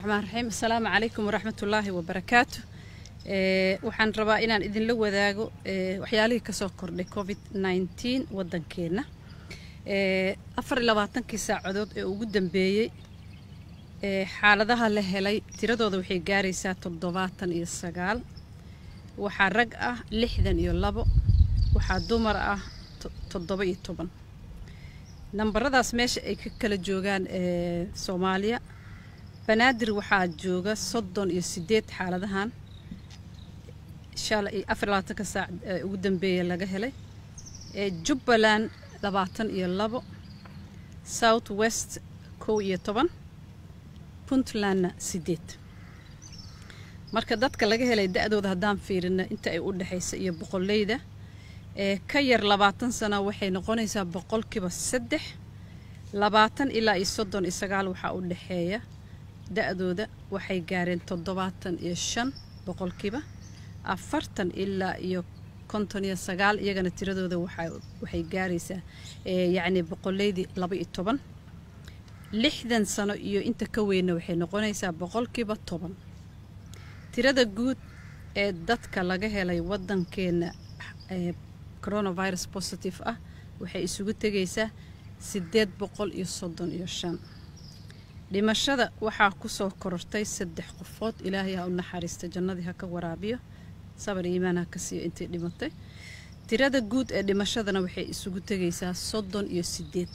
raxmaan raxiim asalaamu calaykum waraxmatullaahi wabarakaatu waxaan rabaa inaan idinla wadaago waxyaalihii kasoo kordhay covid nneteen waddankeenna afar iyo labaatankii saacadood ee ugu dambeeyey xaaladaha la helay tiradooda waxay gaaraysaa toddobaatan iyo sagaal waxaa rag ah lixdan iyo labo waxaa dumar ah toddoba iyo toban nambaradaas meesha ay ka kala joogaan soomaaliya banaadir waxaa jooga soddon iyo sideed xaaladahan shalay afar labaatanka saac ugu dambeeya laga helay jubbaland labaatan iyo labo south west kow iyo toban puntlandna sideed marka dadka laga helay da-dooda haddaan fiirina inta ay u dhexaysa iyo boqoleyda ee ka yar labaatan sano waxay noqonaysaa boqolkiiba saddex labaatan ilaa iyo soddon iyo sagaal waxaa u dhexeeya da-dooda waxay gaareen toddobaatan iyo shan boqolkiiba afartan ilaa iyo konton iyo sagaal iyagana tiradooda waxay gaaraysaa yacni boqoleydii laba iyo toban lixdan sano iyo inta ka weynna waxay noqonaysaa boqolkiiba toban tirada guud ee dadka laga helay waddankeenna coronavirus positive ah waxay isugu tegaysaa siddeed boqol iyo soddon iyo shan dhimashada waxaa kusoo korortay saddex qofood ilaahay ha u naxariista jannadii ha ka waraabiyo sabar iimaan ha ka siiyo intay dhimatay tirada guud ee dhimashadana waxay isugu tegaysaa soddon iyo sideed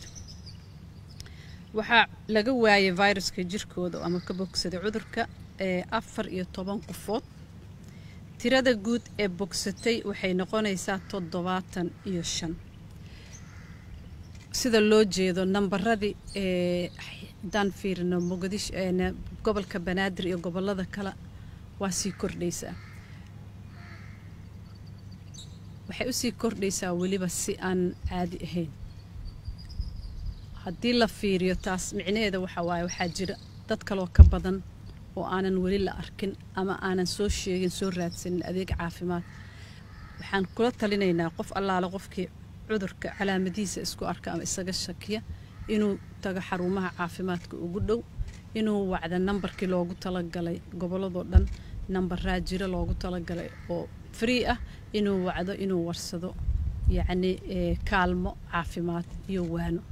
waxaa laga waayay viruska jirkooda ama ka bogsaday cudurka ee afar iyo toban qofood tirada guud ee bogsatay waxay noqonaysaa toddobaatan iyo shan sida loo jeedo nambaradii ee haddaan fiirino muqdisho gobolka banaadir iyo gobolada kale waa sii kordhaysaa waxay usii kordhaysaa weliba si aan caadi ahayn haddii la fiiriyo taas micnaheeda waxaa waaye waxaa jira dad kaloo ka badan oo aanan weli la arkin ama aanan soo sheegin soo raadsanin adeeg caafimaad waxaan kula talinaynaa qof allaale qofkii cudurka calaamadihiisa isku arka ama isaga shakiya inuu tago xarumaha caafimaadka ugu dhow inuu wacda nambarkii loogu talagalay gobolladoo dhan nambaraa jiro loogu talagalay oo free ah inuu wacdo inuu warsado yacni kaalmo caafimaad iyo waano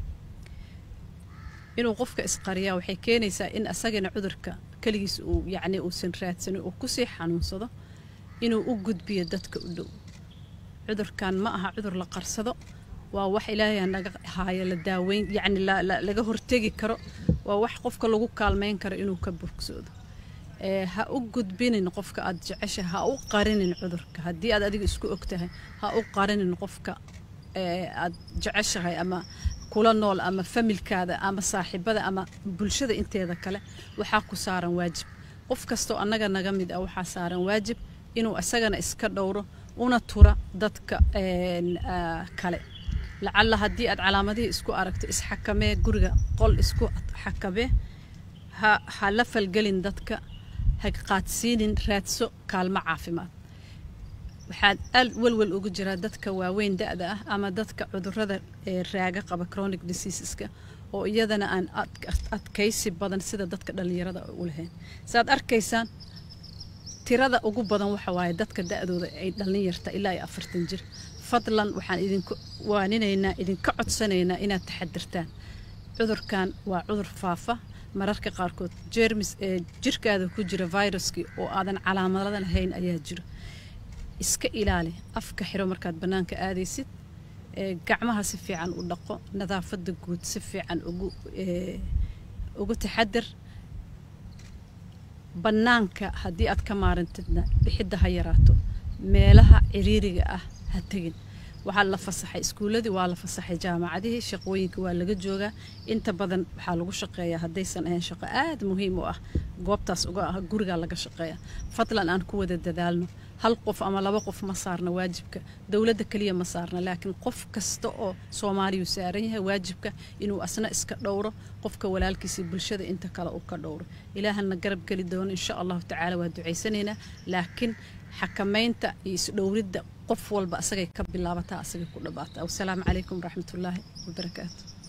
inuu qofka isqariyaa waxay keenaysaa in asagana cudurka keligiis uu yacni uusan raadsanin uu kusii xanuunsado inuu u gudbiyo dadka u dhow cudurkan ma aha cudur la qarsado waa wax ilaahay naga haayo la daaweyn yacni laga hortegi karo waa wax qofka lagu kaalmeyn karo inuu ka bogsoodo ha u gudbinin qofka aad jecesha ha u qarinin cudurka haddii aad adiga isku ogtahay ha u qarinin qofka aad jeceshahay ama kula nool ama familkaada ama saaxiibada ama bulshada inteeda kale waxaa ku saaran waajib qof kastoo annaga naga mid ah waxaa saaran waajib inuu isagana iska dhowro una tura dadka kale lacalla haddii aad calaamadihii isku aragto isxakamee guriga qol isku xakamee ha ha la falgelin dadka ha qaadsiinin raadso kaalmo caafimaad waxaad aad welwel ugu jiraa dadka waaweyn da-da ah ama dadka cudurada ee raaga qaba chronic diseaseska oo iyadana aan adkaysi badan sida dadka dhallinyarada u lahayn saaad arkaysaan tirada ugu badan waxa waaye dadka da-dooda ay dhallin yarta ilaa iyo afartan jir fadlan waxaan idinku waaninaynaa idinka codsanaynaa inaad taxadirtaan cudurkan waa cudur faafa mararka qaarkood jermis ee jirkaada ku jira viruskii oo aadan calaamada lahayn ayaa jiro iska ilaali afka xiro markaad bannaanka aadaysid gacmaha si fiican u dhaqo nadaafadda guud si fiican ugu ugu taxadir bannaanka haddii aad ka maarantidna bixidda ha yaraato meelaha ciriiriga ah ha tegin waxaa la fasaxay iskuulladii waa la fasaxay jaamacadihii shaqooyinka waa laga joogaa inta badan waxaa lagu shaqeeyaa haddaysan ahayn shaqo aad muhiim u ah goobtaas uga ah gurigaa laga shaqeeya fadlan aan ku wada dadaalno hal qof ama laba qof ma saarna waajibka dowladda keliya ma saarna laakiin qof kasta oo soomaaliyu saaran yahay waajibka inuu asna iska dhowro qofka walaalkiisii bulshada inta kale uu ka dhowro ilaahana garab geli doono insha allahu tacaala waa ducaysanaynaa laakiin xakamaynta iyo isdhowridda qof walba asagay ka bilaabataa asagay ku dhabaataa wasalaamu calaykum waraxmatullaahi wabarakaatu